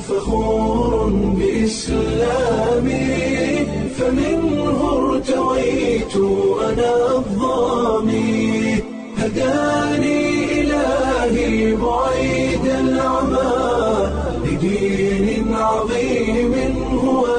فخور بإسلامي فمنه ارتويت أنا الضامي هداني إلهي بعيد العمى لدين عظيم هو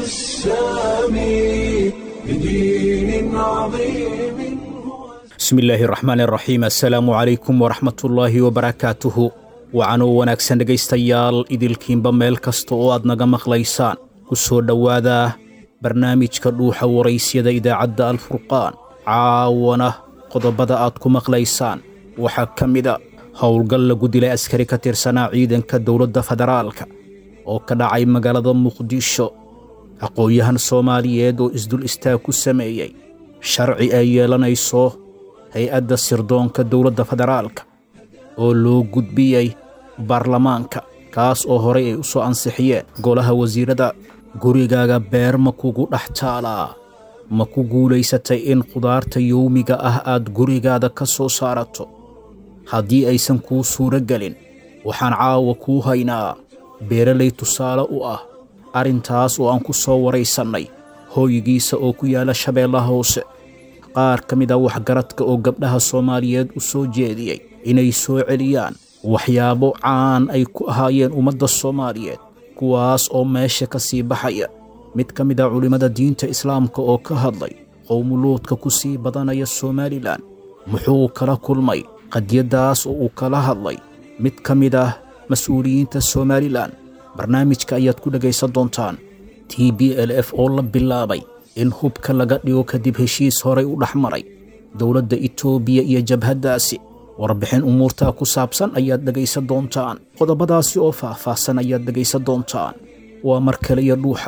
السامي لدين عظيم هو bismi illaahi raxmaan raxiim assalaamu calaykum waraxmatullaahi wabarakaatuhu wacanoo wanaagsan dhegaystayaal idilkiinba meel kasta oo aad naga maqlaysaan ku soo dhowaada barnaamijka dhuuxa waraysyada idaacadda alfurqaan caawana qodobada aad ku maqlaysaan waxaa ka mida howlgal lagu dilay askari ka tirsanaa ciidanka dowladda federaalka oo ka dhacay magaalada muqdisho aqoon-yahan soomaaliyeed oo isdul istaag ku sameeyey sharci ay yeelanayso hay-adda sirdoonka dowladda federaalka oo loo gudbiyey baarlamaanka kaas oo horay ay u soo ansixiyeen golaha wasiirada gurigaaga beer ma kugu dhex taalaa ma ku guulaysatay in khudaarta yowmiga ah aad gurigaada ka soo saarato haddii aysan kuu suuro gelin waxaan caawa kuu haynaa beeralay tusaale u ah arrintaas oo aan ku soo waraysannay hooygiisa oo ku yaala shabeellaha hoose qaar ka mid a waxgaradka oo gabdhaha soomaaliyeed u soo jeediyey inay soo celiyaan waxyaabo caan ay ku ahaayeen ummadda soomaaliyeed kuwaas oo meesha ka sii baxaya mid ka mid a culimmada diinta islaamka oo ka hadlay qowmuluudka ku sii badanaya somalilan muxuu kala kulmay qadiyaddaas oo uu kala hadlay mid ka mid ah mas-uuliyiinta somalilan barnaamijka ayaad ku dhegaysan doontaan t b l f oo la bilaabay in hubka laga dhigo kadib heshiis horay u dhex maray dowladda itoobiya iyo jabhaddaasi warbixin umuurtaa ku saabsan ayaad dhegaysan doontaan qodobadaasi oo faah-faahsan ayaad dhegaysan doontaan waa mar kale iyo dhuuxa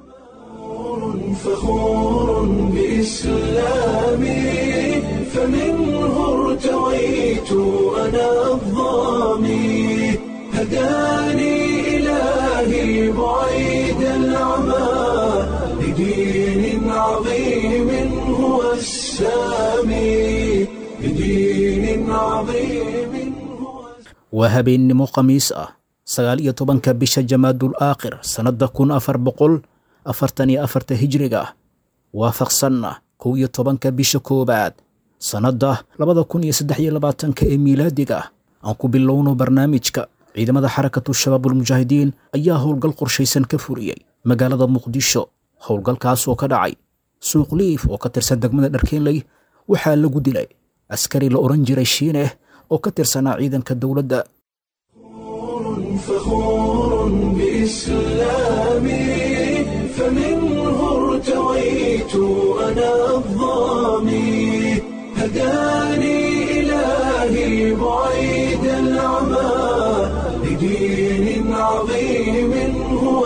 فخور بإسلامي فمنه ارتويت أنا الضامي هداني إلهي بعيد العمى لدين عظيم هو السامي لدين عظيم هو waa habeennimo khamiis ah sagaal iyo tobanka bisha jamaadul aakhir sannadda kun afar boqol afartan iyo afarta hijriga ah waafaqsanna kow iyo tobanka bisha koowaad sannadda labada kun iyo saddex iyo labaatanka ee miilaadiga ah aan ku bilowno barnaamijka ciidamada xarakatu shabaabulmujaahidiin ayaa howlgal qorshaysan ka furiyey magaalada muqdisho howlgalkaas oo ka dhacay suuq liif oo ka tirsan degmada dharkeenley waxaa lagu dilay askari la odhan jiray shiineh oo ka tirsanaa ciidanka dowladda فخور بإسلامي فمنه ارتويت أنا الضامي هداني إلهي بعيد العمى لدين عظيم هو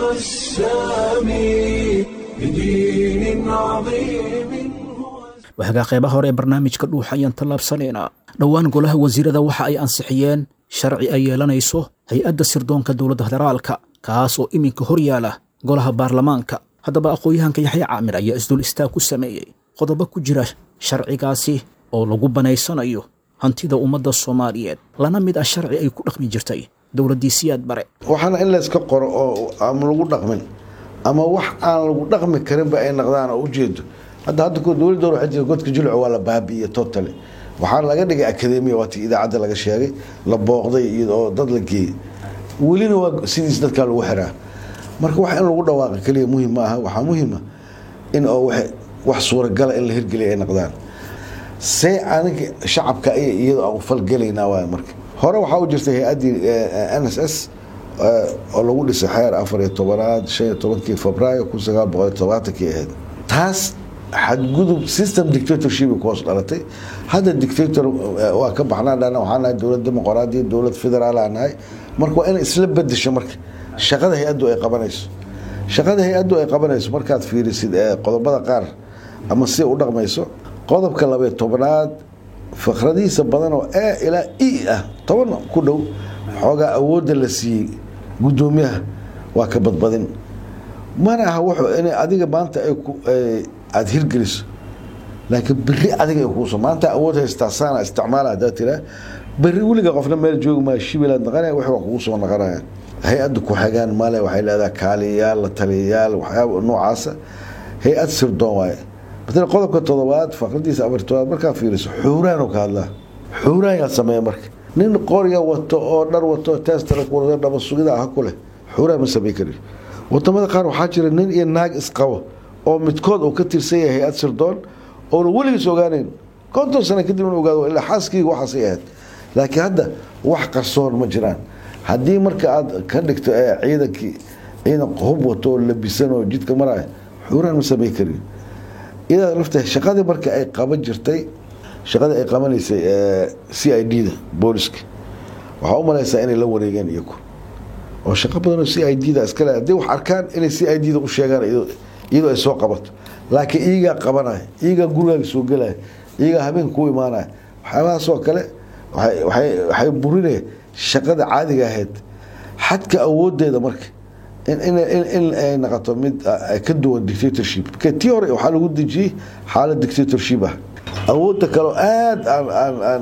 السامي لدين عظيم هو waxagaa qeybaha hore ee barnaamijka dhuuxa ayaan tallaabsanaynaa dhowaan golaha wasiirada waxa ay ansixiyeen sharci ay yeelanayso hay-adda sirdoonka dowladda federaalka kaas oo iminka hor yaala golaha baarlamaanka haddaba aqoon-yahanka yaxya caamir ayaa isdul istaag ku sameeyey qodobo ku jira sharcigaasi oo lagu banaysanayo hantida ummadda soomaaliyeed lana mid ah sharci ay ku dhaqmi jirtay dowladdii siyaad bare waxaana in layska qoro oo aan lagu dhaqmin ama wax aan lagu dhaqmi karinba ay naqdaan oo ujeedo hadda hadda ko dowladda waxaa jira godka jilco waa la baabi'iye totally waxaa laga dhigay akademiya waatii idaacadda laga sheegay la booqday iyadoo dad la geeyey welina waa sidiis dadkaa lagu xiraa marka wax in lagu dhawaaqa keliya muhim ma aha waxaa muhima in oo wax suuragala in la hirgeliya ay naqdaan see aniga shacabka ay iyadoo aan falgelaynaa waay marka hore waxaa u jirtay hay-addii n s s oo lagu dhisay xeer afar iyo tobanaad shan iyo tobankii febraayo kun sagaal boqol iyo tobaatankii ahayd taas xadgudub system dictatorship ku hoos dhalatay hadda dictator waa ka baxnaa dhana waxaa nahay dowlad dimuqraadiya dowlad federaal aan nahay marka waa inay isla bedesho marka shaqada hay-addu ay qabanayso shaqada hay-addu ay qabanayso markaad fiirisid qodobada qaar ama si u dhaqmayso qodobka labaiyo tobanaad fakradihiisa badan oo e ilaa e ah toban ku dhow xoogaa awoodda la siiyey guddoomiyaha waa ka badbadin mana aha wuxuu in adiga maanta ay aada hirgeliso laakiin beri adiga ay kuuso maanta awood haystaa saana isticmaala haddaa tiraa beri weliga qofna meel joogi maa shibilaad naqanaya wax waa kugu soo naqanayaan hay-adda ku-xigaan male waxay leedahay kaaliyayaal la taliyayaal waxyaaba noocaasa hay-ad sirdoon waaye matala qodobka todobaad faqradiisa afar todobaad markaa fiiriso xuuraanu ka hadlaa xuuraan yaa sameeya marka nin qoriga wato oo dhar wato testara kuwada dhaba sugida ah ku leh xuuraan ma samey kari wadamada qaar waxaa jira nin iyo naag isqabo oo midkood uu ka tirsan yahay hay-ad sirdoon oona weligiis ogaaneyn konton sano kadib in ogaado ilaa xaaskiyga waxaasay ahayd laakiin hadda wax qarsoon ma jiraan haddii marka aad ka dhigto ciidankii ciidan hub wato oo labisan oo jidka maraya xuuraan ma samey karin iyadaa lafta shaqadii marka ay qaban jirtay shaqadii ay qabanaysay c i d da booliska waxaa u malaysaa inay la wareegeen iyagu oo shaqo badan oo c i d da iskale hadday wax arkaan inay c i d da u sheegaan iyadoo ay soo qabato laakiin iyagaa qabanaya iyagaa gurigaaga soo gelaya iyagaa habeen kuu imaanaya waxyaabahaasoo kale waxay burinaya shaqada caadiga ahayd xadka awoodeeda marka in ay noqoto mid ka duwan dictatorship tii hore waxaa lagu dejiyey xaalad dictatorship ah awoodda kaleo aada aan aan aan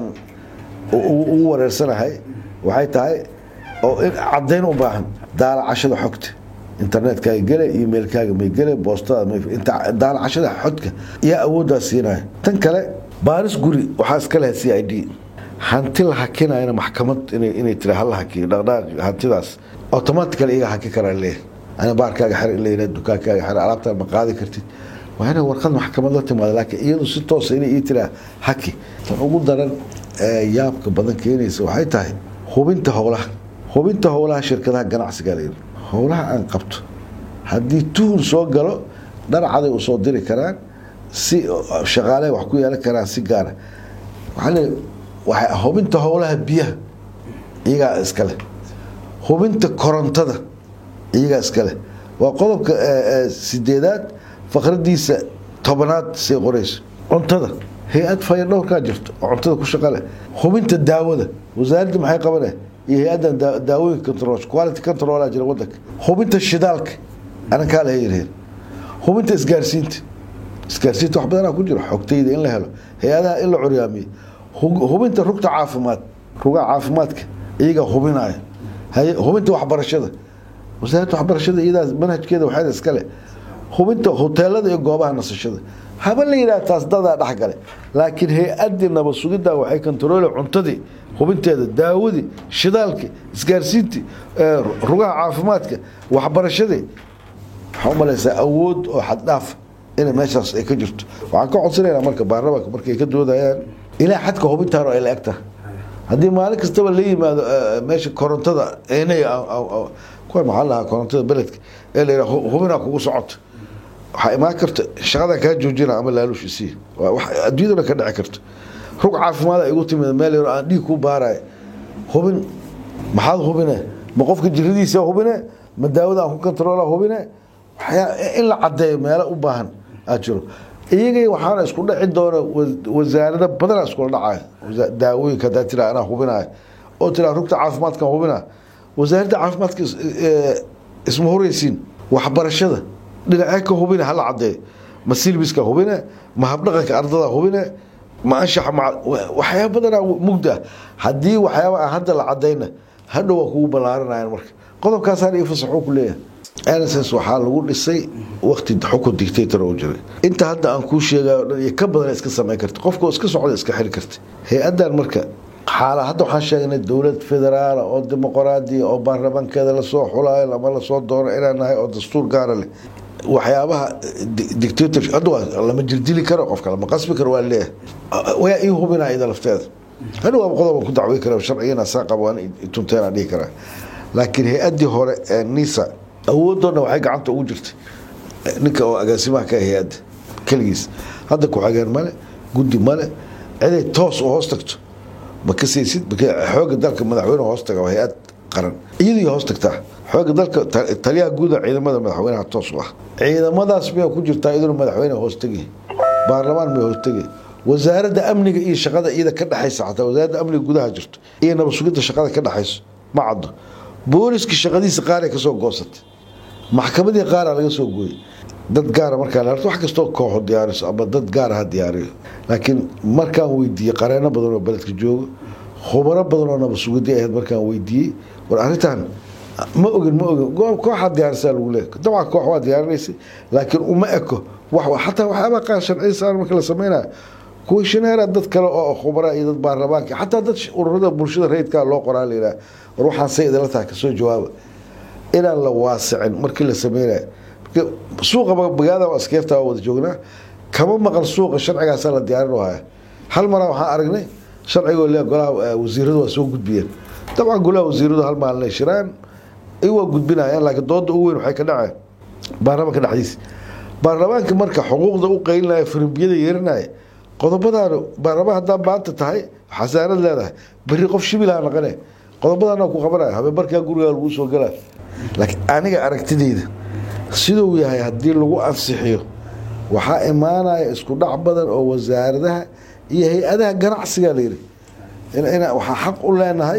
ugu wareersanahay waxay tahay oo in caddayn u baahan daalacashada xogta internetkaaga gele emailkaaga may gele boostada daalacashada xodka yaa awooddaa siinaya tan kale baaris guri waxaa iska lehay c i d hanti la hakinayana maxkamad inay tira hala hakiyo dhaqdhaaq hantidaas automatically iyaga haki karaa leeyahay ana baarkaaga xer in la yidhaha dukaankaaga xer alaabtaan ma qaadi kartid waa inay warqad maxkamad la timaada laakiin iyadu si toosa inay ii tiraa haki tan ugu daran ee yaabka badan keenaysa waxay tahay hubinta howlaha hubinta howlaha shirkadaha ganacsiga layidhi howlaha aan qabto haddii tuhun soo galo dhanacaday u soo diri karaan si shaqaale wax ku yeelan karaan si gaara waxaa leeyahay waxay hubinta howlaha biyaha iyagaa iskale hubinta korontada iyagaa iskale waa qodobka sideedaad faqradiisa tobanaad say qorayso cuntada hay-ad faya dhowrkaa jirto oo cuntada ku shaqa leh hubinta daawada wasaaradda maxay qabane iyo hay-addan daawooyinka control quality controlaa jira wadanka hubinta shidaalka anankaa laha yiraheen hubinta isgaarsiinta isgaarsiinta wax badanaa ku jiro xogtayda in la helo hay-adaha in la curyaamiyo hubinta rugta caafimaad rugaha caafimaadka iyagaa hubinaya hubinta waxbarashada wasaaradda waxbarashada iyadaa manhajkeeda waxaada iskale hubinta hoteelada iyo goobaha nasashada haba la yidhaha taas dadaa dhexgale laakiin hay-adii nabad sugidda waxay kontaroole cuntadii hubinteeda daawadii shidaalkii isgaarsiintii rugaha caafimaadka waxbarashadii waxaa u malaysaa awood oo xaddhaaf inay meeshaas ay ka jirto waxaan ka codsanaynaa marka baarlamaanka markay ka doodayaan ilaa xadka hubintaan ay la eg tahay haddii maalin kastaba la yimaado meesha korontada enay kuwa maxaa lahaa korontada beledka ee la yidhaha hubinaa kugu socoto waxaa imaan karta shaqadan kaa joojina ama laaluush isii waa wax adduunyaduna ka dhici karto rug caafimaad ay igu timid meel yaro aan dhiig ku baaraya hubin maxaad hubine ma qofka jiradiisa hubine ma daawada aan ku controola hubine waxyaa in la caddeeyo meelo u baahan aad jiro iyagay waxaana isku dhaci doona wasaarada badanaa iskula dhacaya daawooyinka hadaa tira anaa hubinaya oo tira rugta caafimaadkan hubina wasaaradda caafimaadka isma horeysiin waxbarashada dhinacee ka hubine hala cadeeyo ma silbiska hubine ma habdhaqanka ardada hubine ma anshaxa waxyaaba badanaa mugda haddii waxyaaba aan hadda la cadayna hadhow waa kugu ballaaranayaan marka qodobkaasaan io fasaxuu ku leeyahay nss waxaa lagu dhisay wakti xukun dictator oo jiray inta hadda aan kuu sheegayo dhan iyo ka badan iska samayn karta qofka iska socda iska xiri karta hay-addan marka xaala hadda waxaan sheegnay dowlad federaala oo dimuqraadiya oo baarlamaankeeda lasoo xulaayo ama lasoo doono inaan nahay oo dastuur gaara leh waxyaabaha dictator hadda waa lama jirdili karo qofka lama qasbi karo waa leeyahay waa ii hubinaa ida lafteeda hadha waa qodob ku dacwey kara sharcigana saa qabo waan tunteena dhihi karaa laakiin hay-addii hore ee nisa awooddoodna waxay gacanta ugu jirtay ninka oo agaasimaha ka hay-adda keligiis hadda ku-xigeen male guddi male ciday toos u hoos tagto ma ka saysid xooga dalka madaxweyne hoos taga hay-ad qaran iyadii hoos tagtaa xooga dalka taliyaha guuda ciidamada madaxweynaha toos u ah ciidamadaas miyaa ku jirtaa iyaduna madaxweyne hoos tegi baarlamaan miya hoos tegi wasaaradda amniga iyo shaqada iyada ka dhexaysa xataa wasaaradda amniga gudaha jirto iyo nabad sugidda shaqada ka dhexayso ma caddo booliska shaqadiisa qaaray kasoo goosatay maxkamadii qaaraa laga soo gooyey dad gaara markaa wax kastoo kooxo diyaariso ama dad gaara ha diyaariyo laakiin markaan weydiiyey qareeno badan oo beledka joogo khubaro badan oo nabad sugidii ahayd markaan weydiiyey war arrintan ma ogin ma ogin go- kooxaa diyaarisaa lagu leeyahay dabcan koox waa diyaarinaysay laakiin uma eko wax xataa waxyaabaa qaar sharciya saaran marka la sameynayo kuwishineera dad kale oo khubara iyo dad baarlamaanka xataa dad ururada bulshada rayidkaa loo qoraa la yidhaha war waxaan say idinla tahay kasoo jawaaba inaan la waasicin markii la sameynayo marka suuqa magaalada waa askeefta waa wada joognaa kama maqan suuqa sharcigaasaa la diyaarin haya hal maraa waxaan aragnay sharcigoo le golaha eh, wasiiradu waa soo gudbiyeen dabcan golaha wasiiradu hal maalin ay shiraan ay waa gudbinayaan laakiin dooda ugu weyn waxay ka dhaceen baarlamaanka dhexdiisa baarlamaanka marka xuquuqda u qaylinaya firimbiyada yeerinaya qodobadan baarlamaan haddaan maanta tahay xasaanad leedahay berri qof shibilaha naqane qodobadana ku qabanaya habeen barkaa gurigaa lagu soo galaa laakiin aniga aragtideyda siduu yahay haddii lagu ansixiyo waxaa imaanaya isku dhac badan oo wasaaradaha iyo hay-adaha ganacsiga la yidhi in- ina waxaa xaq u leenahay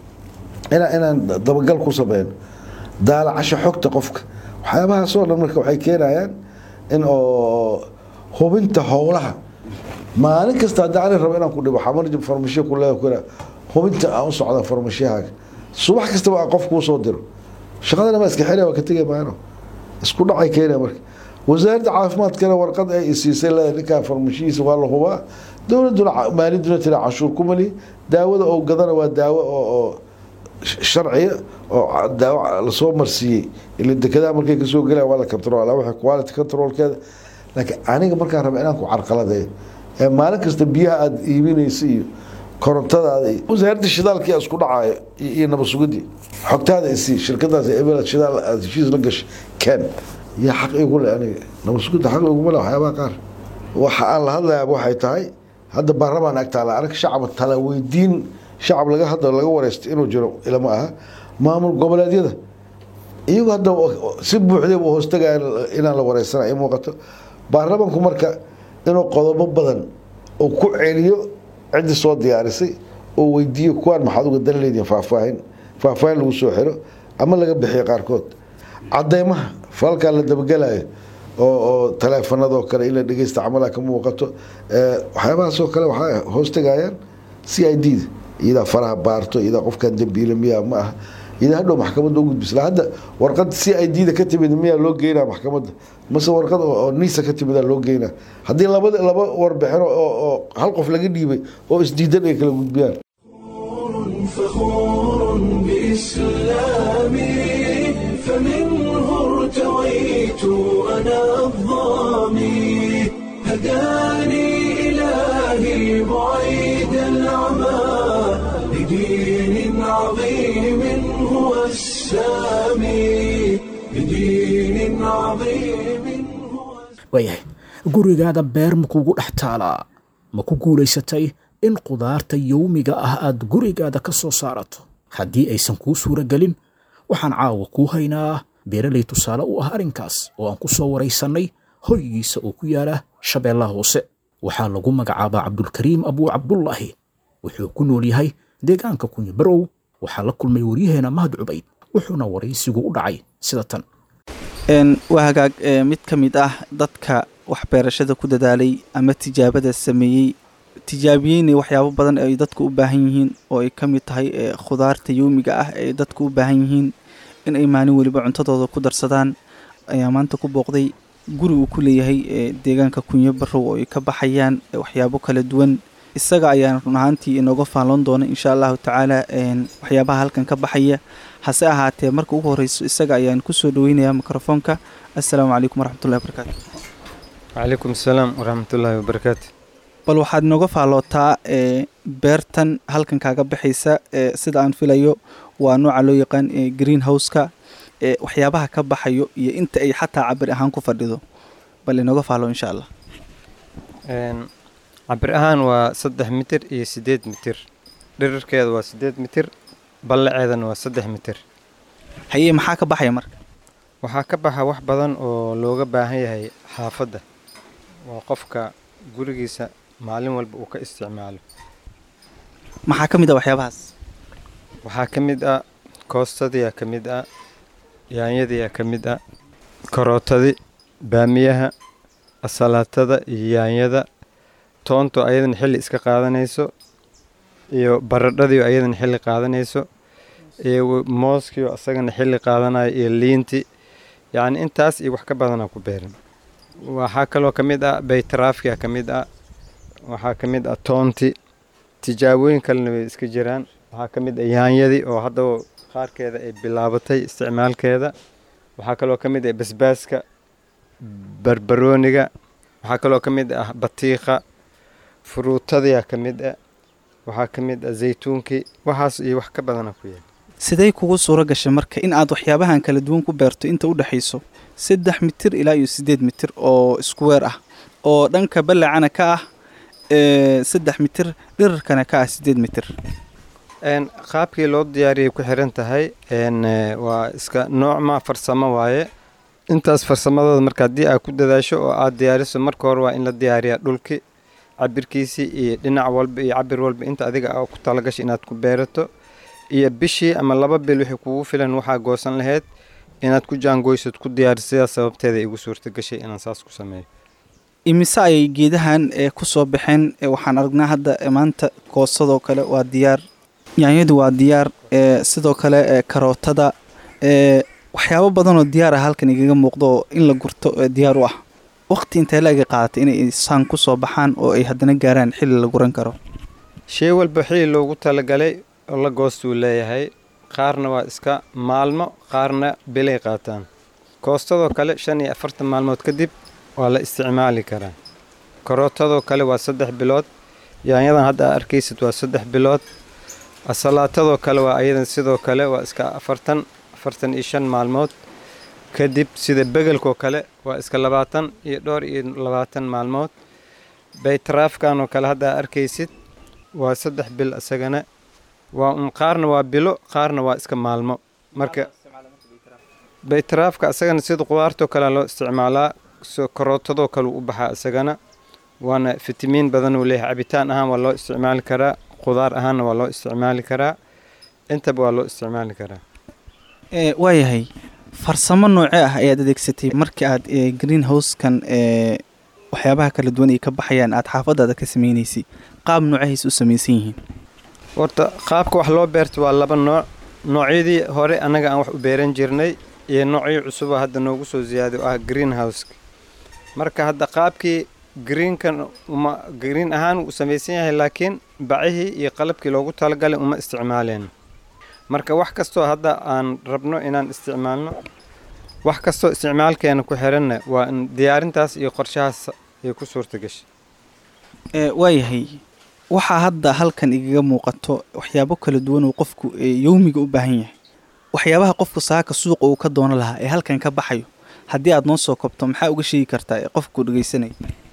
ina inaan dabagal ku sameyno daalacasho xogta qofka waxyaabahaasoo dhan marka waxay keenayaan in oo hubinta howlaha maalin kasta haddii ani rabo inaan ku dhibo xamarji farmashiya ku leeyahay ku leeyahay, hubinta aan u socda farmashiyahaaga subax kastaba aan qof kuu soo diro shaqadana ma iska xilaya waa ka tegay maano isku dhacay keenaya marka wasaaradda caafimaadkana warqad ay isiisay leedahay ninkaan farmashiyiisa waa la hubaa dowladuna ca- maaliyaduna tira cashuur ku mali daawada oo gadana waa daawo oo oo sh- sharciya oo ca- daawo lasoo marsiiyey ila dekedaha markay kasoo gelayaan waa la control waxa quality controlkeeda laakiin aniga markaan raba inaan ku carqaladeeyo ee maalin kasta biyaha aada iibinaysa iyo korontadaada iyo wasaaradda shidaalkii aa isku dhacaayo iyo iyo nabad sugidii xogtaada isii shirkadaas ebel shidaal aad heshiis la gashay ken yaa xaq igu le aniga nabad sugidda xaq iguma le waxyaabaha qaar waxa aan la hadlayaaba waxay tahay hadda baarlamaan agtaala arag shacab tala weydiin shacab laga hadla laga wareysta inuu jiro ilama aha maamul goboleedyada iyagu hadda si buuxday u hoostagaya inaan la wareysana ay muuqato baarlamaanku marka inuu qodobo badan uu ku celiyo ciddii soo diyaarisay oo weydiiyo kuwaan maxaad uga dan leedihin faahfaahin faahfaahin lagu soo xiro ama laga bixiyo qaarkood cadeymaha falkaa la dabagelayo oo oo taleefanadoo kale in la dhegeysta camalaha ka muuqato ee, waxyaabahaasoo kale waxaa hoostagayaan c i d da iyadaa faraha baarto iyadaa qofkan dembiile miyaa ma aha iyadaa hadhow maxkamadda u gudbisla hadda warqad c i d da ka timid miyaa loo geynaa maxkamadda mase warqad oo oo nisa ka timidaa loo geynaa haddii labada laba warbixino oo oo hal qof laga dhiibay oo isdiidan ay kala gudbiyaan فخور بإسلامي فمنه ارتويت أنا الظامي هداني إلهي بعيد العمى لدين عظيم هو السامي لدين عظيم هو waayahay gurigaada beer ma kugu dhex taalaa ma ku guulaysatay in qudaarta yowmiga ah aad gurigaada ka soo saarato haddii aysan kuu suura gelin waxaan caawa kuu haynaa beeralay tusaale u ah arrinkaas oo aan ku soo waraysannay hoygiisa oo ku yaala shabeellaha hoose waxaa lagu magacaabaa cabdulkariim abuu cabdullaahi wuxuu ku nool yahay deegaanka kunyo barow waxaa la kulmay waryaheena mahad cubayd wuxuuna waraysigu u dhacay sida tan Een, waa hagaag ee, mid ka mid ah dadka waxbeerashada ku dadaalay ama tijaabada sameeyey tijaabiyeyna waxyaabo badan ay dadku u baahan yihiin oo ay ka mid tahay ee, khudaarta yowmiga ah ee dadku u baahan yihiin in ay maalin weliba cuntadooda ku darsadaan ayaa maanta ku booqday guri uu ku leeyahay ee, deegaanka kunyo barow oo ay ka baxayaan ee, waxyaabo kala duwan isaga ayaan run ahaantii inooga faalloon doona insha allahu tacaala een, waxyaabaha halkan ka baxaya hase ahaatee marka ugu horeyso isaga ayaan kusoo dhaweynayaa mikrofoonka assalaamu calaykum waraxmatullahi wabarakaatu وعليكم السلام ورحمة الله وبركاته bal waxaad inooga faallootaa ee beertan halkan kaaga baxaysa ee sida aan filayo waa nooca loo yaqaan ee green houseka ee waxyaabaha ka baxayo iyo inta ay xataa cabir ahaan ku fadhido bal inooga faallo insha allah Een, cabir ahaan waa saddex mitir iyo sideed mitir dhirirkeeda waa sideed mitir ballaceedana waa saddex mitir haye maxaa ka baxaya marka waxaa ka baxa wax badan oo looga baahan yahay xaafadda waa qofka gurigiisa maalin walba uu ka isticmaalo maxaa ka mid ah waxyaabahaas waxaa ka mid ah koostadiyaa ka mid ah yaanyadiyaa ka mid ah karootadi baamiyaha asalaatada iyo yaanyada toonto ayadana xilli iska qaadanayso iyo baradhadii ayadana xilli qaadanayso iyo mooskii oo isagana xilli qaadanaya iyo liinti yacni intaas iyo wax ka badanaa ku beeran waxaa kaloo ka mid ah baytaraafkia ka mid ah waxaa ka mid ah toonti tijaabooyin kalena way iska jiraan waxaa ka mid ah yaanyadii oo haddaba qaarkeeda ay bilaabatay isticmaalkeeda waxaa kaloo ka mid ah basbaaska barbarooniga waxaa kaloo ka mid ah batiiqa furuutadiyaa ka mid ah waxaa ka mid ah zaytuunkii waxaas iyo wax ka badana ku yaal sidee kugu suuro gashay marka in aad waxyaabahan kala duwan ku beerto inta u dhexayso saddex mitir ilaa iyo siddeed mitir oo isku weer ah oo dhanka ballacana ka ah saddex mitir dhirarkana ka ah siddeed mitir qaabkii loo diyaariyay ku xiran tahay waa iska noocma farsamo waaye intaas farsamadooda marka haddii aad ku dadaasho oo aad diyaariso marka hore waa in la diyaariyaa dhulki cabirkiisii iyo dhinac walba iyo cabir walba inta adiga a ku talagashay inaad ku beerato iyo bishii ama laba bil wixii kugu filan waxaa goosan lahayd inaad ku jaangoysad ku diyaariso sidaas sababteeda igu suurta gashay inaan saas ku sameeyo imise ayay geedahan ee ku soo baxeen waxaan aragnaa hadda maanta koosadoo kale waa diyaar yaanyadu waa diyaar sidoo kale karootada waxyaabo badanoo diyaar ah halkan igaga muuqdo oo in la gurto diyaar u ah waqti intee la ega qaadatay inay saan ku soo baxaan oo ay haddana gaaraan xilli la guran karo shay walba xilli loogu talagalay oo la goostuu leeyahay qaarna waa iska maalmo qaarna bilay qaataan koostadoo kale shan iyo afartan maalmood kadib waa la isticmaali karaa karootadoo kale waa saddex bilood yaanyadan hadda aa arkaysid waa saddex bilood asalaatadoo kale waa ayadan sidoo kale waa iska afartan afartan iyo shan maalmood kadib sida begelkoo kale waa iska labaatan iyo dhowr iyo labaatan maalmood baytaraafkan oo kale hadda aa arkaysid waa saddex bil isagana waa un qaarna waa bilo qaarna waa iska maalmo marka baytaraafka isagana sida qudaartoo kale loo isticmaalaa karootadoo kale u baxaa isagana waana fitamiin badan uu leeyahay cabitaan ahaan waa loo isticmaali karaa qudaar ahaanna waa loo isticmaali karaa intaba waa loo isticmaali karaa waayahay farsamo noocee ah ayaad adeegsatay markii aad green housekan waxyaabaha kala duwan ay ka baxayaan aad xaafadaada ka sameynaysay qaab noocahays u samaysan yihiin horta qaabka wax loo beerta waa laba nooc noocyadii hore annaga aan wax u beeran jirnay iyo noocyo cusuba hadda noogu soo ziyaaday oo ah green houseka marka hadda qaabkii greenkan uma green ahaan wuu samaysan yahay laakiin bacihii iyo qalabkii loogu talagalay uma isticmaaleen marka wax kastoo hadda aan rabno inaan isticmaalno wax kastoo isticmaalkeena ku xiranna waa in diyaarintaas iyo qorshahaas ay ku suurta gashay waayahay waxaa hadda halkan igaga muuqato waxyaabo kala duwan oo qofku yowmiga u baahan yahay waxyaabaha qofku saaka suuqa uu ka doono lahaa ee halkan ka baxayo haddii aad noo soo kobto maxaa uga sheegi kartaa ee qofku dhegeysanaya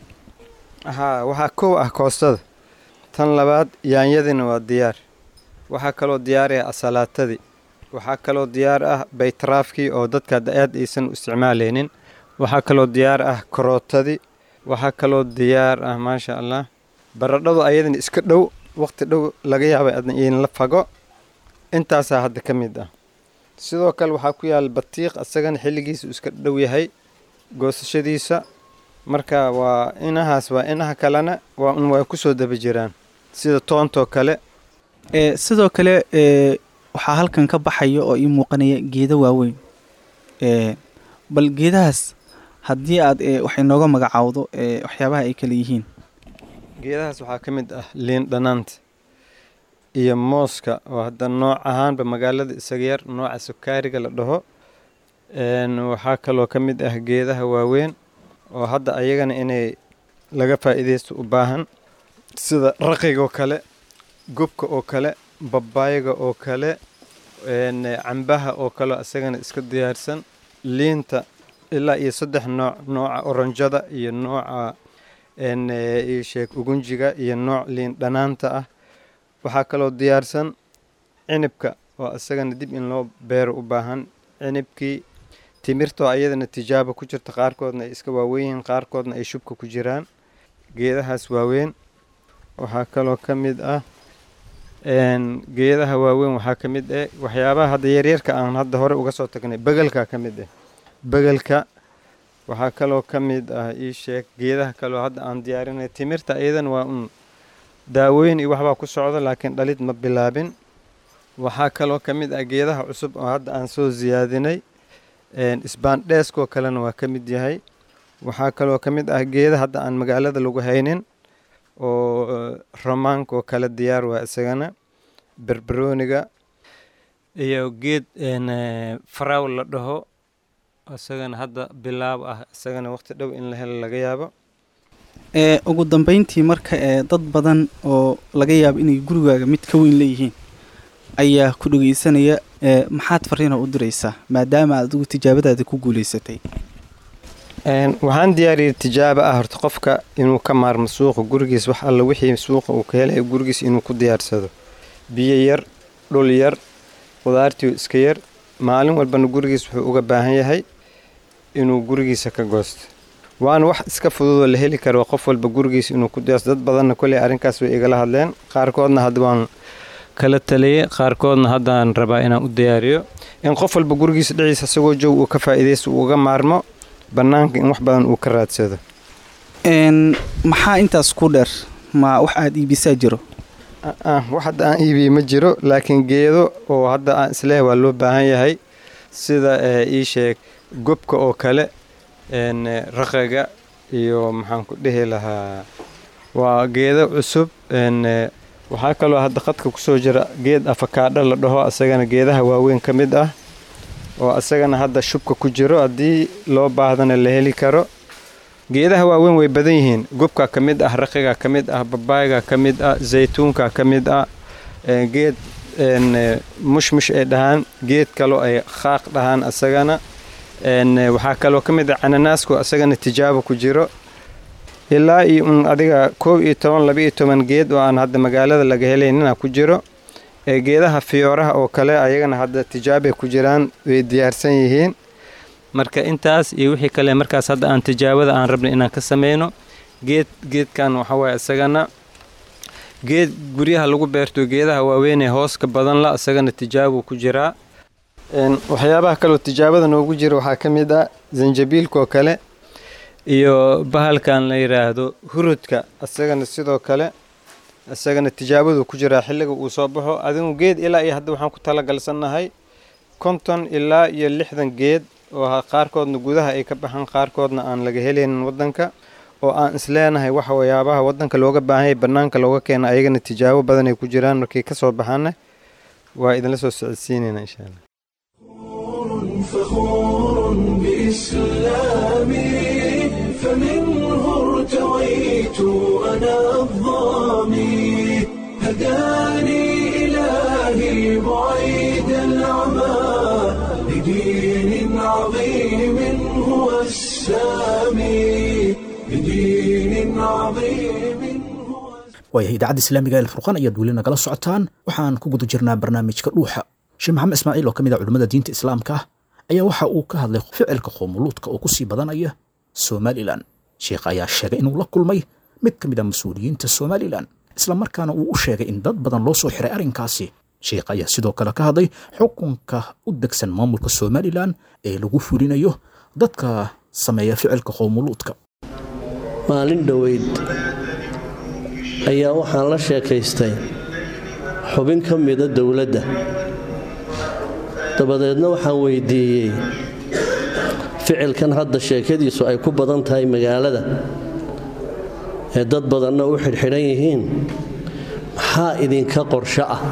haa waxaa kow ah koostada tan labaad yaanyadiina waa diyaar waxaa kaloo diyaaraya asalaatadii waxaa kaloo diyaar ah baytaraafkii oo dadka hadda aad aysan u isticmaaleynin waxaa kaloo diyaar ah karootadii waxaa kaloo diyaar ah maasha allah baradhadu ayadana iska dhow waqti dhow laga yaabay adna in la fago intaasaa hadda ka mid ah sidoo kale waxaa ku yaala batiiq isagana xilligiisa uu iska dhow yahay goosashadiisa marka waa inahaas waa inaha kalena waa un way ku soo daba jiraan sida toontoo kale sidoo kale waxaa halkan ka baxaya oo ii muuqanaya geedo waaweyn bal geedahaas haddii aad wax inooga magacaawdo waxyaabaha ay kale yihiin geedahaas waxaa ka mid ah liin dhanaanta iyo mooska oo hadda nooc ahaanba magaalada isaga yar nooca sukaariga la dhaho waxaa kaloo ka mid ah geedaha waaweyn oo hadda ayagana inay laga faa'iidaysto u baahan sida raqigaoo kale gubka oo kale babaayga oo kale cambaha oo kale isagana iska diyaarsan liinta ilaa iyo saddex nooc nooca oranjada iyo nooca sheeg ugunjiga iyo nooc liin dhanaanta ah waxaa kaloo diyaarsan cinibka oo isagana dib in loo beero u baahan cinibkii timirtoo ayadana tijaabo ku jirta qaarkoodna ay iska waaweyn yihiin qaarkoodna ay shubka ku jiraan geedahaas waaweyn waxaa kaloo ka mid ah geedaha waaweyn waxaa ka mid ah waxyaabaha hadda yaryarka aan hadda hore uga soo tagnay begelka ka mid ah begelka waxaa kaloo ka mid ah ii sheeg geedaha kaloo hadda aan diyaarinay timirta iyadan waa un daawooyin iyo waxbaa ku socda laakiin dhalid ma bilaabin waxaa kaloo ka mid ah geedaha cusub oo hadda aan soo siyaadinay isbaandheeskoo kalena waa ka mid yahay waxaa kaloo ka mid ah geeda hadda aan magaalada lagu haynin oo romaanka oo kale diyaar waa isagana berberooniga iyo geed faraw la dhaho isagana hadda bilaab ah isagana waqti dhow in la helo laga yaabo ee ugu dambeyntii marka ee dad badan oo laga yaabo inay gurigaaga mid ka weyn leeyihiin ayaa ku dhegeysanaya ee maxaad fariina u diraysaa maadaama aad adigu tijaabadaada ku guulaysatay waxaan diyaariyay tijaabo ah horta qofka inuu ka maarmo suuqa gurigiis wax alla wixii suuqa uu ka helaya gurigiis inuu ku diyaarsado biyo yar dhul yar qudaartii iska yar maalin walbana gurigiis wuxuu uga baahan yahay inuu gurigiisa ka goosto waana wax iska fududoo la heli karo qof walba gurigiis inuu ku diyaarso dad badanna koley arrinkaas way igala hadleen qaarkoodna hadda waan kala taliyey qaarkoodna haddaan rabaa inaan u diyaariyo in qof walba gurigiisa dhiciisa isagoo joog uu ka faa'iidaysto uu uga maarmo bannaanka in wax badan uu ka raadsado maxaa intaas ku dheer ma wax aada iibisaa jiro wax hadda aan iibiye ma jiro laakiin geedo oo hadda aan isleehay waa loo baahan yahay sida ii sheeg gobka oo kale raqaga iyo maxaan ku dhihi lahaa waa geedo cusub waxaa kaloo hadda qadka kusoo jira geed afakaadho la dhaho asagana geedaha waaweyn ka mid ah oo asagana hadda shubka ku jiro haddii loo baahdana la heli karo geedaha waaweyn way badan yihiin gubka ka mid ah raqiga ka mid ah babaayga ka mid ah zaytuunka ka mid ah geed mushmush ay dhahaan geed kaloo ay khaaq dhahaan asagana waxaa kaloo ka mid ah cananaasku asagana tijaabo ku jiro ilaa iyo un adiga koob iyo toban laba iyo toban geed oo aan hadda magaalada laga helaynina ku jiro geedaha fiyooraha oo kale ayagana hadda tijaabay ku jiraan way diyaarsan yihiin marka intaas iyo wixii kale markaas hadda aan tijaabada aan rabna inaan ka sameyno geed geedkan waxawaaye isagana geed guryaha lagu beerto geedaha waaweynee hooska badan la isagana tijaabuu ku jiraa waxyaabaha kaleo tijaabada noogu jira waxaa ka mid ah zanjabiilkaoo kale iyo bahalkan la yidhaahdo hurudka isagana sidoo kale isagana tijaabadu ku jiraa xilliga uu soo baxo adigu geed ilaa iyo hadda waxaan ku talagalsannahay konton ilaa iyo lixdan geed oo qaarkoodna gudaha ay ka baxaan qaarkoodna aan laga helaynin waddanka oo aan isleenahay waxa waxyaabaha waddanka looga baahanyay bannaanka looga keena ayagana tijaabo badan ay ku jiraan markay ka soo baxaanna waa idinla soo socodsiinayna insha allah فخور بإسلامي فمنه ارتويت أنا الظامي هداني إلهي بعيد العمى لدين عظيم هو السامي لدين عظيم هو waayahay idaacadda islaamiga ee furqan ayaad weli nagala socotaan waxaan ku guda jirnaa barnaamijka dhuuxa sheekh maxamed ismaaciil oo ka mid ah culimmada diinta islaamka ayaa waxa uu ka hadlay ficilka qoomuluudka oo ku sii badanaya somalilan sheekh ayaa sheegay inuu la kulmay mid ka mid a mas-uuliyiinta somalilan isla markaana uu u sheegay in dad badan loo soo xiray arrinkaasi sheekh ayaa sidoo kale ka hadlay xukunka u degsan maamulka somalilan ee lagu fulinayo dadka sameeya ficilka qoomuluudka maalin dhoweyd ayaa waxaan la sheekaystay xubin ka mida dowladda dabadeedna waxaan weydiiyey ficilkan hadda sheekadiisu ay ku badan tahay magaalada ee dad badanna u xidhxidhan yihiin maxaa idinka qorsho ah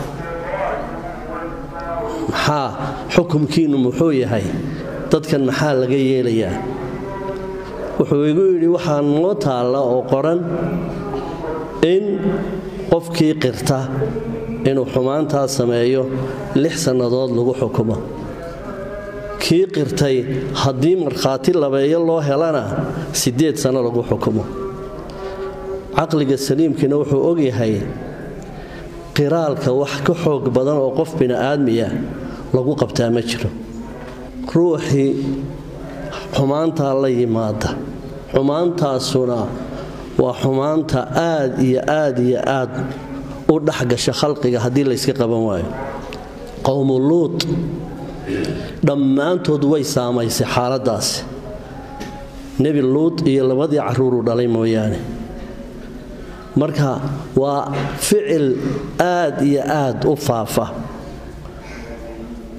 maxaa xukumkiinnu muxuu yahay dadkan maxaa laga yeelayaa wuxuu igu yidhi waxaa noo taalla oo qoran in qofkii qirta inuu xumaantaa sameeyo lix sannadood lagu xukumo kii qirtay haddii markhaati labeeyo loo helana siddeed sanno lagu xukumo caqliga saliimkiina wuxuu ogyahay qiraalka wax ka xoog badan oo qof bini'aadmiya lagu qabtaa ma jiro ruuxii xumaantaa la yimaada xumaantaasuna waa xumaanta aad iyo aad iyo aad u dhexgasha khalqiga haddii layska qaban waayo qowmu luut dhammaantood way saamaysay xaaladdaasi nebi luut iyo labadii carruuruu dhalay mooyaane marka waa ficil aad iyo aad u faafa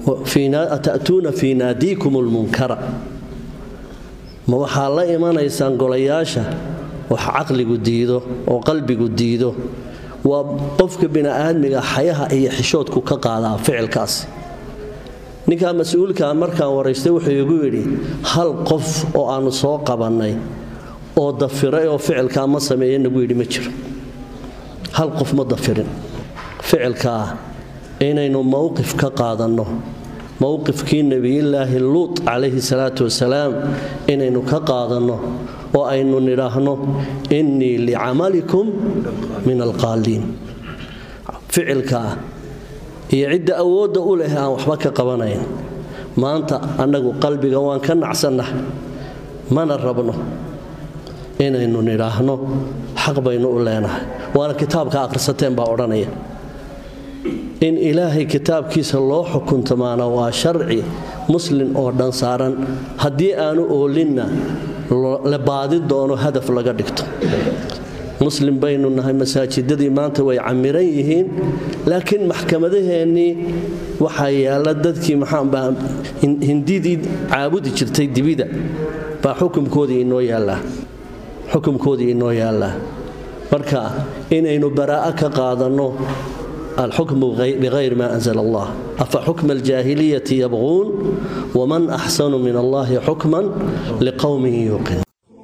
ata'tuuna fii naadiikum lmunkara ma waxaa la imanaysaan golayaasha wax caqligu diido oo qalbigu diido waa qofka bini'aadmiga xayaha iyo xishoodku ka qaadaa ficilkaasi ninkaa mas-uulkaa markaan waraystay wuxuu igu yidhi hal qof oo aannu soo qabannay oo dafiray oo ficilkaa ma sameeye nagu yidhi ma jiro hal qof ma dafirin ficilkaa inaynu mowqif ka qaadanno mowqifkii nebiyulaahi luut calayhi salaatu wasalaam inaynu ka qaadanno oo aynu nidhaahno innii licamalikum min alqaaliin ficilkaa iyo cidda awoodda u leh aan waxba ka qabanayn maanta annagu qalbiga waan ka nacsannah mana rabno inaynu nidhaahno xaq baynu u leenahay waana kitaabka akhrisateen baa odhanaya in ilaahay kitaabkiisa loo xukuntamaana waa sharci muslin oo dhan saaran haddii aanu oolinna la baadi doono hadaf laga dhigto muslim baynu nahay masaajidadii maanta way camiran yihiin laakiin maxkamadaheennii waxaa yaalla dadkii maxaanbaa hindidii caabudi jirtay dibida baa xukumkoodii inoo yaallaa xukumkoodii inoo yaallaa marka inaynu baraa'a ka qaadanno alxukmu bikayri ma anzla allah afa xukma aljaahiliyati yabquun waman axsanu min allahi xukman liqowmin yuuqin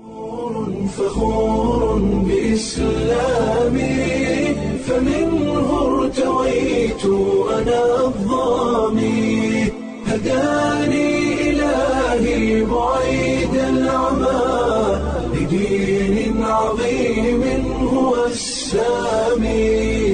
فخور بإسلامي فمنه ارتويت أنا الظامي هداني إلهي بعيد العمى لدين عظيم هو السامي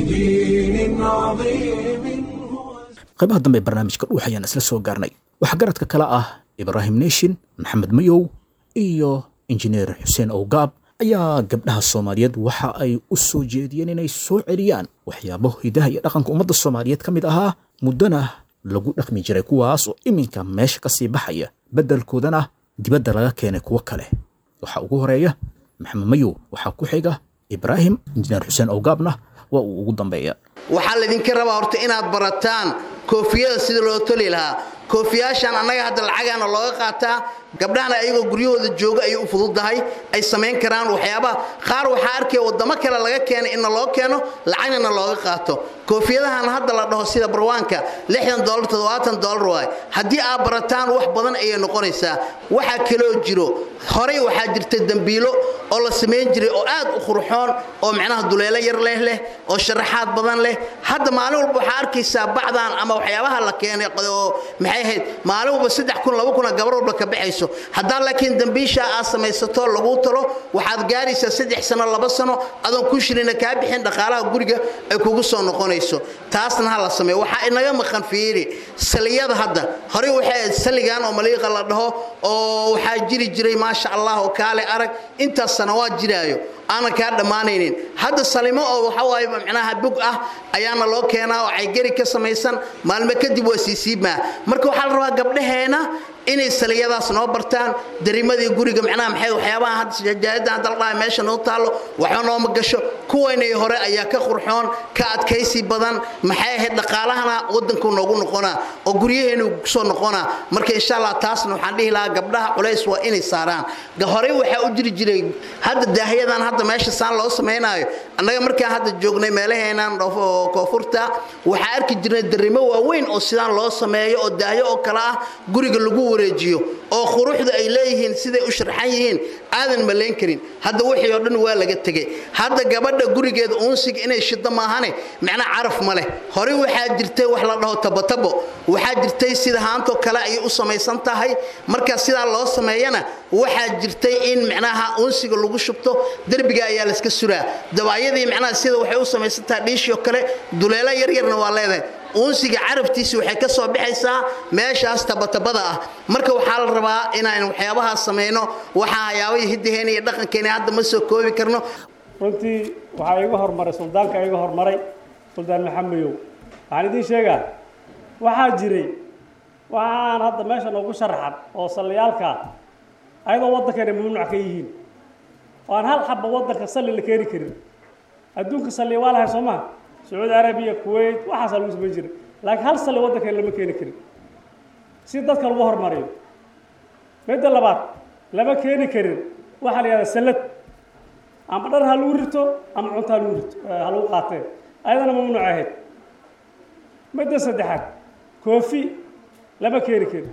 لدين عظيم هو qaybaha dambe ee barnaamijka dhuux ayaan isla soo gaarnay waxaa garadka kale ah ibraahim neeshin maxamed mayow iyo injineer xuseen owgaab ayaa gabdhaha soomaaliyeed waxa ay u soo jeediyeen inay soo celiyaan waxyaabo hidaha iyo dhaqanka ummadda soomaaliyeed ka mid ahaa muddana lagu dhaqmi jiray kuwaas oo iminka meesha ka sii baxaya beddelkoodana dibadda laga keenay kuwo kale waxaa ugu horeeya maxamed mayow waxaa ku xiga ibraahim injineer xuseen owgaabna waa uu ugu dambeeya waxaa laydinka rabaa horta inaad barataan koofiyada sida loo toli lahaa koofiyaashan annaga hadda lacagaana looga qaataa gabdhahana ayagoo guryahooda jooga ayay u fududdahay ay samayn karaan waxyaabaha qaar waxaa arkaya waddamo kale laga keenay inna loo keeno lacagnana looga qaato koofiyadahan hadda la dhaho sida barwaanka dolar waay haddii aad barataan wax badan ayay noqonaysaa waxaa kaloo jiro horay waxaa jirta dembiilo oo la samayn jiray oo aad u qurxoon oo micnaha duleelo yar leh leh oo sharaxaad badan leh hadda maalin walba waxaa arkaysaa bacdan ama waxyaabaha la keenay oo maxay ahayd maalin walba saddex kun laba kuna gabar walba ka baxayso haddaan laakiin dembiisha aad samaysato laguu talo waxaad gaaraysaa saddex sano laba sano adoon ku shirina kaa bixin dhaqaalaha guriga ay kugu soo noqonayso taasna ha la sameeyo waxaa inaga maqan fiiri saliyada hadda horey waxay ahayd saligan oo maliiqa la dhaho oo waxaa jiri jiray maasha allah oo kaale arag intaas sanawaad jiraayo aanan kaa dhammaanaynin hadda salimo oo waxa waaye micnaha bug ah ayaana loo keenaa oo caygari ka samaysan maalmo kadib waa siisiibmaa marka waxaa la rabaa gabdhaheena inay saliyadaas noo bartaan darimadii guriga macnaha maxay waxyaabaha hadda jajaayadda hadda la dhahay meesha noo taallo waxba nooma gasho kuwaynay hore ayaa ka qurxoon ka adkaysi badan maxay ahayd dhaqaalahana waddanku noogu noqonaa oo guryaheenu kusoo noqonaa marka insha allah taasna waxaan dhihi lahaa gabdhaha culays waa inay saaraan horey waxaa u jiri jiray hadda daahiyadan hadda meesha saan loo samaynaayo annaga markaan hadda joognay meelaheenan koonfurta waxaa arki jirnay darimo waaweyn oo sidaan loo sameeyo oo daahyo oo kale ah guriga lagu wareejiyo oo quruxda ay leeyihiin siday u sharxan yihiin aadan malayn karin hadda wixii oo dhan waa laga tegey hadda gabadha gurigeeda uunsiga inay shiddo maahane macnaa caraf ma leh horey waxaa jirtay wax la dhaho tabatabo waxaa jirtay sida haantoo kale ayay u samaysan tahay marka sidaa loo sameeyana waxaa jirtay in micnaha uunsiga lagu shubto derbiga ayaa layska suraa dabaayadii micnaha sida waxay u samaysan tahay dhiishii oo kale duleelo yaryarna waa leedahay uunsiga carabtiisi waxay ka soo baxaysaa meeshaas tabatabada ah marka waxaa la rabaa inaan waxyaabahaas samayno waxaa hayaabahii hiddaheena iyo dhaqankeena hadda ma soo koobi karno runtii waxaa iga hormaray suldaanka iga hormaray suldaan maxamedow waxaan idiin sheegaa waxaa jiray waxaan hadda meesha noogu sharaxan oo salliyaalkaa ayadoo waddankeena mamnuuc ka yihiin oo aan hal xabba waddanka salli la keeni karin adduunka salli waa lahay soo maha sacuudi arabiya kuwait waxaasaa lagu samayn jiray laakiin hal sali waddankan lama keeni karin si dadka lagu horumariyo midda labaad lama keeni karin waxaa la yihahdaa sallad ama dhar ha lagu rito ama cunto ha lagu rito ha lagu qaatee ayadana mamnuuc ahayd midda saddexaad koofi lama keeni karin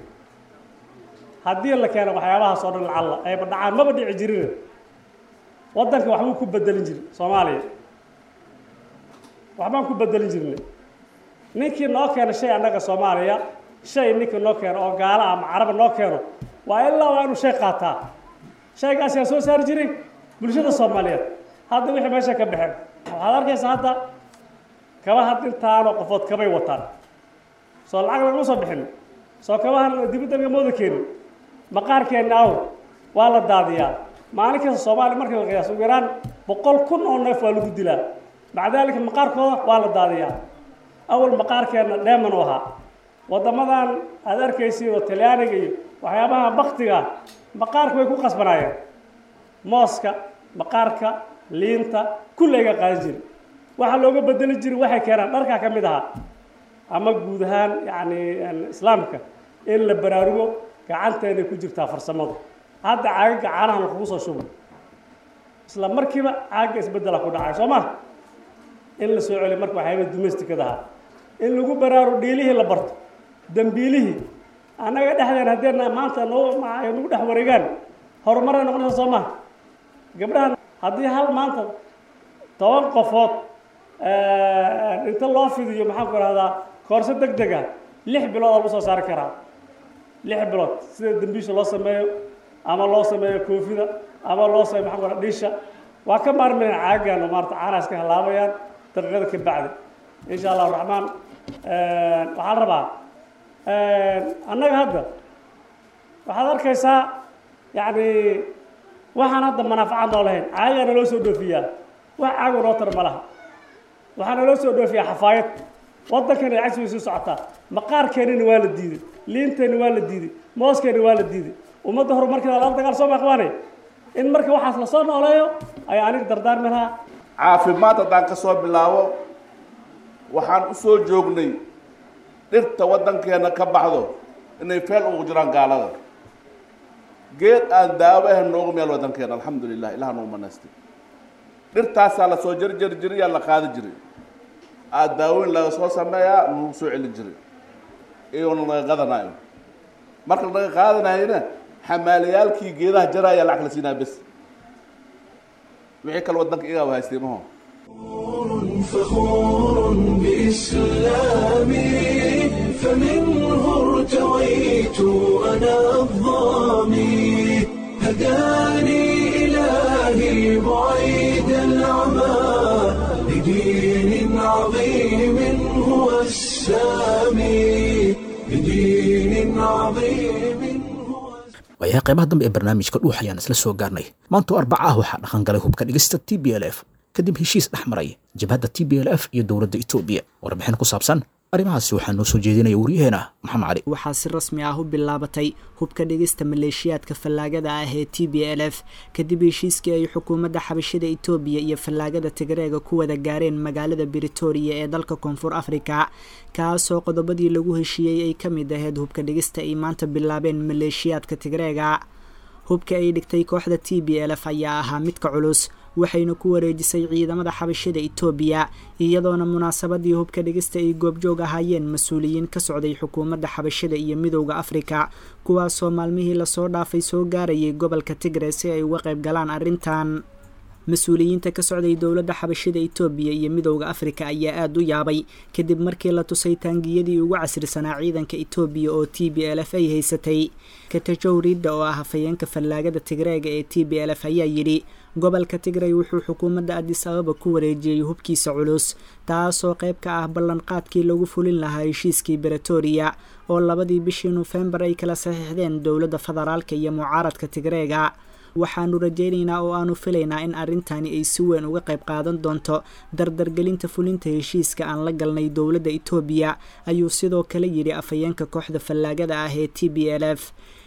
haddii la keeno waxyaabahaas oo dhan lacalla ayba dhacaan maba dhici jirina waddanka waxbuu ku bedelin jiri soomaaliya waxbaan ku bedelin jirnay ninkii noo keeno shay annaga soomaaliya shay ninkii noo keeno oo gaala ama caraba noo keeno waa ilaa waa inuu shay qaataa shaygaas yaa soo saari jiray bulshada soomaaliyeed hadda wixii meesha ka baxeen waxaad arkaysaa hadda kabaha intaanoo qofood kabay wataan soo lacag lagama soo bixin soo kabahan dibadda laga mooda keenin maqaarkeenna aw waa la daadiyaa maalin kasta soomaaliya markii la qiyaaso ugu yaraan boqol kun oo neef waa lagu dilaa maca daalika maqaarkooda waa la daadiyaa awal maqaarkeenna dheeman u ahaa waddamadan aad arkaysiin oo talyaaniga iyo waxyaabaha baktiga maqaarka way ku qasbanaayeen mooska maqaarka liinta kullayga qaadan jiri waxaa looga bedeli jiri waxay keenaan dharkaa ka mid ahaa ama guud ahaan yacni islaamka in la baraarugo gacanteeday ku jirtaa farsamadu hadda caaga gacaanaha lakugu soo shubay isla markiiba caaga isbeddela ku dhacay soo ma in la soo celiyo marka waxyaaba domesticadaha in lagu baraaru dhiilihii la barto dambiilihii annaga dhexdeen haddeena maanta noo nagu dhex wareegaan horumaray noqonaysa soo maha gabdhahan haddii hal maanta toban qofood inta loo fidiyo maxaan ku rahdaa koorso deg deg ah lix bilood aa lagu soo saari karaa lix bilood sida dambiisha loo sameeyo ama loo sameeyo koofida ama loo sameeyo maxaan ku rahaa dhiisha waa ka maarmayna caagaan oo maarata caanaas ka halaabayaan daqiiqada ka bacdi insha allahu raxmaan waxaan rabaa annaga hadda waxaad arkaysaa yacni waxaan hadda manaafacaad noo lahayn caagaana loo soo dhoofiyaa wax caago noo tar ma laha waxaana loo soo dhoofiyaa xafaayad waddankana cagsi way sii socotaa maqaarkeenina waa la diiday liinteenna waa la diiday mooskeenna waa la diiday ummadda horumarkeeda lala dagaal soo maqbaanay in marka waxaas lasoo nooleeyo ayaa aniga dardaarmi lahaa caafimaad haddaan ka soo bilaabo waxaan u soo joognay dhirta waddankeenna ka baxdo inay feel ugu jiraan gaalada geed aan daawo ahan noogu meel waddankeena alxamdu lilah ilaha nagu manaystay dhirtaasaa la soo jarjari jiray yaa la qaadi jiray aa daawoyn laga soo sameeyaa lagu soo celin jiray iyoona laga qadanaayo marka laga qaadanayona xamaalayaalkii geedaha jaraya lacag la siinaa bes wixii kale waddanka igaa haystay maho فخور بإسلامي فمنه ارتويت أنا الظامي هداني إلهي بعيد العمى لدين عظيم هو السامي لدين عظيم هو waayahay qaybaha dambe ee barnaamijka dhuux ayaan isla soo gaarnay maantoo arbaca ah waxaa dhaqan galay hubka dhigista t b l f kadib heshiis dhex maray jabhadda t b l f iyo dowladda etoobiya warbixin ku saabsan arrimahaasi waxaa noo soo jeedinaya waryaheena maxamed cali waxaa si rasmi ah u bilaabatay hubka dhigista maleeshiyaadka fallaagada ah ee t b l f kadib heshiiskii ay xukuumadda xabashada etoobiya iyo fallaagada tigreega ku wada gaareen magaalada britoria ee dalka koonfur afrika kaasoo qodobadii lagu heshiiyey ay ka mid ahayd hubka dhigista ay maanta bilaabeen maleeshiyaadka tigreega hubka ay dhigtay kooxda t b l f ayaa ahaa midka culus waxayna ku wareejisay ciidamada xabashada etoobiya iyadoona munaasabadii hubka dhigista ay goobjoog ahaayeen mas-uuliyiin ka socday xukuumadda xabashada iyo midowda afrika kuwaasoo maalmihii lasoo dhaafay soo gaarayay gobolka tigre si ay uga qayb galaan arrintan mas-uuliyiinta ka socday dowladda xabashada etoobiya iyo midowda afrika ayaa aada u yaabay kadib markii la tusay taangiyadii ugu casrisanaa ciidanka etoobiya oo t b l f ay haysatay katajow ridda oo ah hafayeenka fallaagada tigreega ee t b l f ayaa yidhi gobolka tigray wuxuu xukuumadda adis ababa ku wareejiyey hubkiisa culus taasoo qayb ka ah ballanqaadkii lagu fulin lahaa heshiiskii beretoria oo labadii bishii nofembar ay kala saxiixdeen dowladda federaalka iyo mucaaradka tigreega waxaanu rajaynaynaa oo aanu filaynaa in arrintani ay si weyn uga qayb qaadan doonto dardargelinta fulinta heshiiska aan la galnay dowladda etoobiya ayuu sidoo kale yidhi afhayeenka kooxda fallaagada ah ee t b l f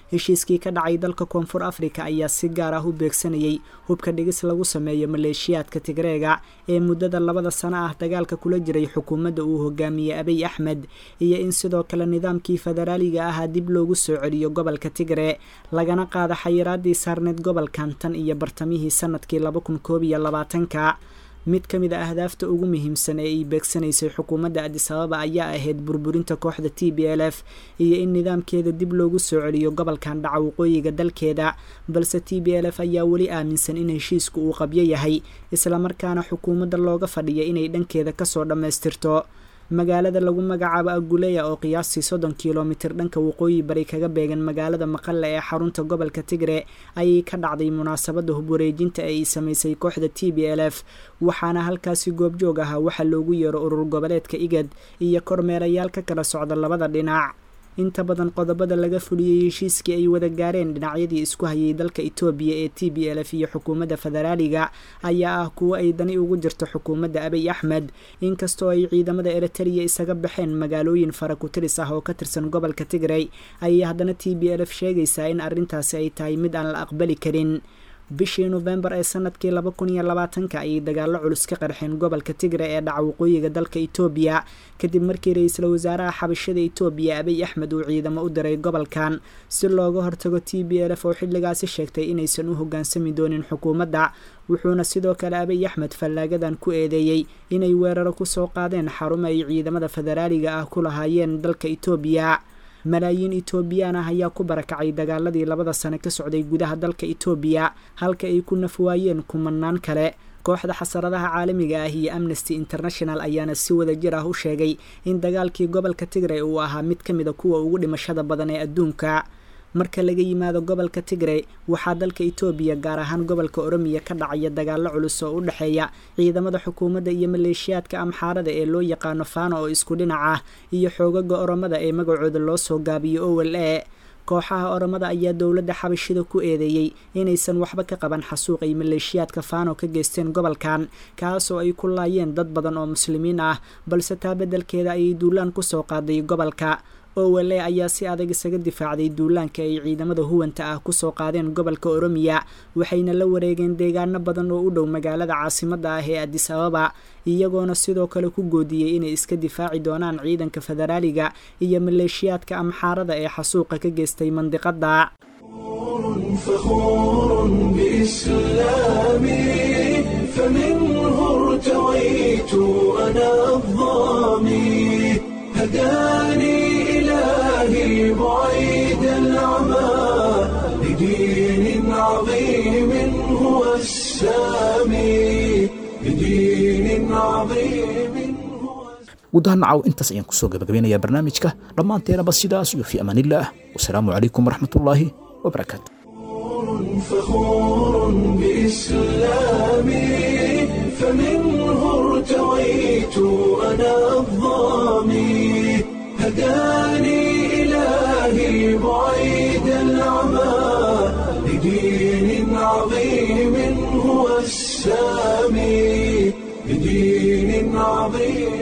heshiiskii ka dhacay dalka koonfur afrika ayaa si gaar ah u beegsanayay hubka dhigis lagu sameeyo maleeshiyaadka tigreega ee muddada labada sano ah dagaalka kula jiray xukuumadda uu hogaamiyey abiy axmed iyo in sidoo kale nidaamkii federaaliga ahaa dib loogu soo celiyo gobolka tigre lagana qaada xayiraadii saarneed gobolkan tan iyo bartamihii sanadkii laba kun koob iyo labaatanka mid ka mid a ahdaafta ugu muhiimsan ee ay beegsanaysay xukuumadda adis ababa ayaa ahayd burburinta kooxda t b l f iyo in nidaamkeeda dib loogu soo celiyo gobolkan dhaca waqooyiga dalkeeda balse t b l f ayaa weli aaminsan in heshiisku uu qabyo yahay islamarkaana xukuumadda looga fadhiya inay dhankeeda kasoo dhammaystirto magaalada lagu magacaabo aguleya oo qiyaastii soddon kilomitir dhanka waqooyi bari kaga beegan magaalada maqale ee xarunta gobolka tigre ayay ka dhacday munaasabadda hubwareejinta ee ay samaysay kooxda t b l f waxaana halkaasi goobjoog ahaa waxaa loogu yeero urur goboleedka igad iyo kormeerayaal ka kala socda labada dhinac inta badan qodobada laga fuliyey heshiiskii ay wada gaareen dhinacyadii isku hayay dalka etoobiya ee t b l f iyo xukuumadda federaaliga ayaa ah kuwo ay dani ugu jirto xukuumadda abiy axmed inkastoo ay ciidamada eritariya isaga baxeen magaalooyin faraku-tiris ah oo ka tirsan gobolka tigray ayay haddana t b l f sheegaysaa in arrintaasi ay tahay mid aan la aqbali karin bishii nofembar ee sanadkii laba kun iyo labaatanka ayay dagaalo culus ka qarxeen gobolka tigre ee dhaca waqooyiga dalka etoobiya kadib markii ra-iisul wasaaraha xabashada etoobiya abiy axmed uu ciidamo u diray gobolkan si looga hortago t b l f oo xilligaasi sheegtay inaysan u hoggaansami doonin xukuumadda wuxuuna sidoo kale abiy axmed fallaagadan ku eedeeyey inay weeraro kusoo qaadeen xarumo ay ciidamada federaaliga ah ku lahaayeen dalka etoobiya malaayiin etoobiyaan ah ayaa ku barakacay dagaaladii labada sane ka socday gudaha dalka etoobiya halka ay ku nafwaayeen kumanaan kale kooxda xasaradaha caalamiga ah iyo amnesty international ayaana si wada jir ah u sheegay in dagaalkii gobolka tigray uu ahaa mid ka mid a kuwa ugu dhimashada badan ee adduunka marka laga yimaado gobolka tigray waxaa dalka etoobiya gaar ahaan gobolka oromiya ka dhacaya dagaalo culus oo u dhexeeya ciidamada xukuumadda iyo maleeshiyaadka amxaarada ee loo yaqaano faano oo isku dhinac ah iyo xoogaga oromada ee magacooda loo soo gaabiyo owel e kooxaha oromada ayaa dowladda xabashida ku eedeeyey inaysan waxba ka qaban xasuuq ay maleeshiyaadka faano ka geysteen gobolkan kaasoo ay ku laayeen dad badan oo muslimiin ah balse taa beddelkeeda ayay duulaan kusoo qaaday gobolka owele ayaa si adag isaga difaacday duulaanka ay ciidamada huwanta ah kusoo qaadeen gobolka oromiya waxayna la wareegeen deegaano badan oo u dhow magaalada caasimadda ah ee adis ababa iyagoona sidoo kale ku goodiyey inay iska difaaci doonaan ciidanka federaaliga iyo maleeshiyaadka amxaarada ee xasuuqa ka geystay mandiqadda فخور بإسلامي فمنه ارتويت أنا الظامي هداني إلهي بعيد العمى لدين عظيم هو السامي لدين عظيم gudaha nacaw intaas ayaan kusoo gabagabeynayaa barnaamijka dhammaanteenaba sidaas iyo fii amaanillaah wasalaamu calaykum waraxmatullaahi wabarakaatu فخور بإسلامي فمنه ارتويت أنا الظامي هداني إلهي بعيد العمى لدين عظيم هو السامي لدين عظيم